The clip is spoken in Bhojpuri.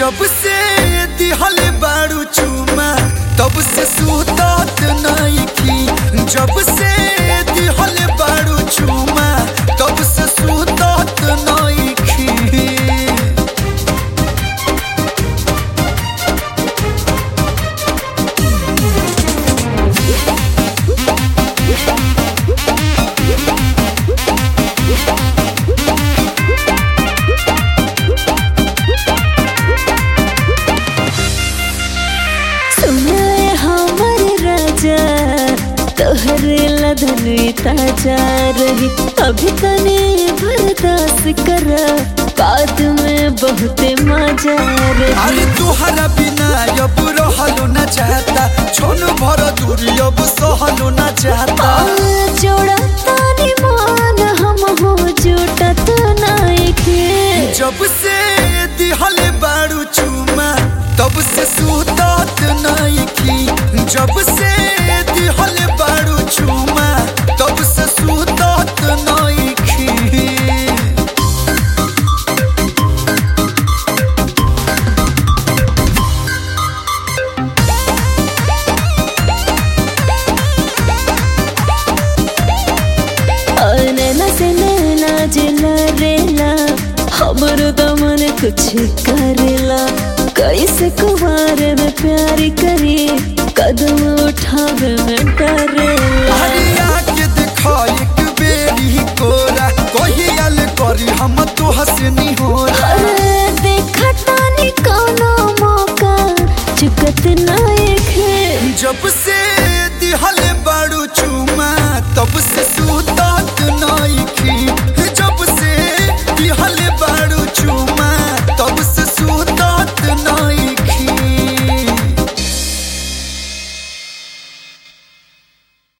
जब से दिहल बारू चुमा तब से सुतत नइखी जब से दिहल बारू चुमा तब से सुतत नइखी सुनाए हमर राजा तोहरे लधन ताजा रही अभी तने बर्दाश्त कर बाद में बहुते मजा रही अरे तुहरा बिना अब रहलो न चाहता छोन भर दूरी अब सहलो न चाहता जोड़ा तानी मान हम हो जुटत नाइके जब से दिहल बारू चुमा तब से सुतत नइखी जब से दिहल बारू चुमा तब से सुतत नइखी नैना से नैना जिला रेला हमर दमन कुछ करेला कैसे कुमार में प्यार करी कदम उठावे में डरेला अरे